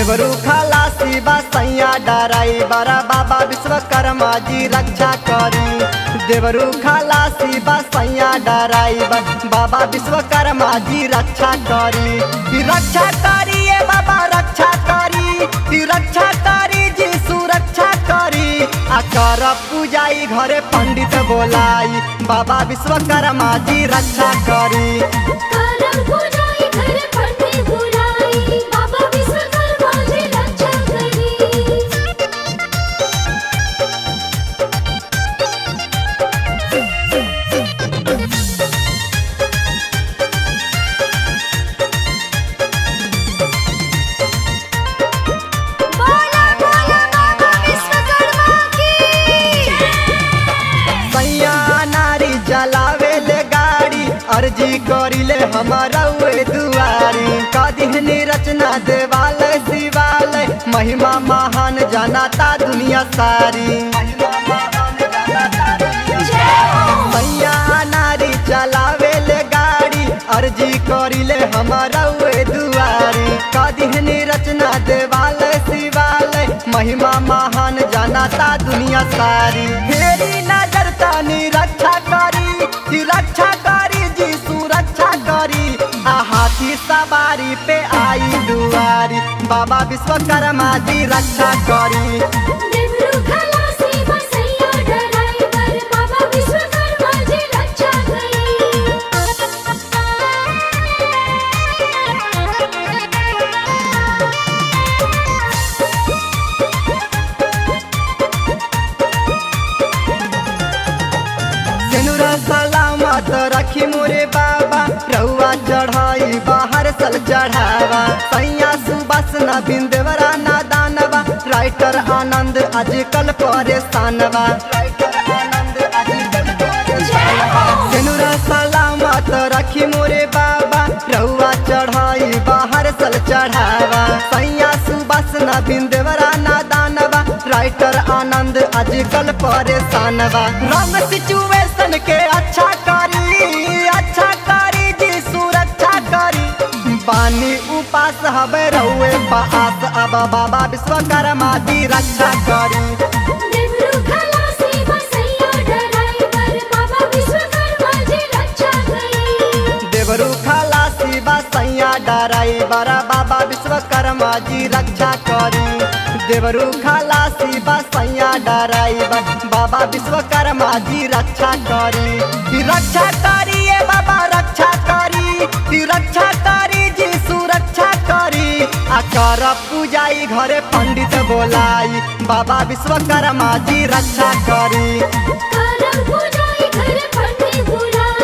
देवरू खलासी बा सैया डराई बरा बाबा विश्वकर्मा जी रक्षा करी देवरू खलासी बा सैया डराई बा बाबा विश्वकर्मा जी रक्षा करी ई रक्षा करी ए बाबा रक्षा करी ई रक्षा करी जी सुरक्षा करी आ कर पूजाई घरे पंडित बोलाई बाबा विश्वकर्मा जी रक्षा करी करम पूजाई घर पंडित बुलाई बाबा विश्वकर्मा जी रक्षा करी बोला बोला बाबा विश्वकर्मा की सैया नारी जलावे ले गाड़ी अर्जी करिले हमारा वे दुआरी कदिहनी रचना देवालय शिवालय महिमा महान जनाता दुनिया सारी सैया नारी चलावे ले गाड़ी अर्जी करिले हमारा वे दुआरी कदिहनी रचना देवालय शिवालय महिमा महान जनाता दुनिया सारी फेरी नजर तानी रक्षा करी जी रक्षा करी जी सुरक्षा करी आ हाथी सवारी पे आई दुआरी बाबा विश्वकर्मा जी रक्षा करी देवरू खलासी बसैया ड्राइवर बाबा विश्वकर्मा जी रक्षा सिनुरा सलामत रखी मोरे बाबा रहुआ चढ़ाई बाहर सल चढ़ावा सैया सुबस न बिंदवरा ना दानवा राइटर आनंद आजकल परेशानवा सिनुरा सलामत रखी मोरे बाबा रहुआ चढ़ाई बाहर सल चढ़ावा सैया सुबस न बिंदवरा ना दानवा राइटर आनंद आजकल परेशानवा रंग सिचुएशन के अच्छा करी अच्छा करी जी सुरक्षा करी बानी उपास हवे रहुए पास अब बाबा विश्वकर्मा जी रक्षा करी देवरू खलासी बसैया ड्राइवर बाबा विश्वकर्मा जी रक्षा करी देवरू खलासी बा सैया डराई बरा बाबा विश्वकर्मा जी रक्षा करी देवरू खलासी बा सैया डराई बा बाबा विश्वकर्मा जी रक्षा करी ई रक्षा करी ए बाबा रक्षा करी ई रक्षा करी जी सुरक्षा करी आ कर पूजाई घरे पंडित बोलाई बाबा विश्वकर्मा जी रक्षा करी करम पूजाई घर पंडित बुलाई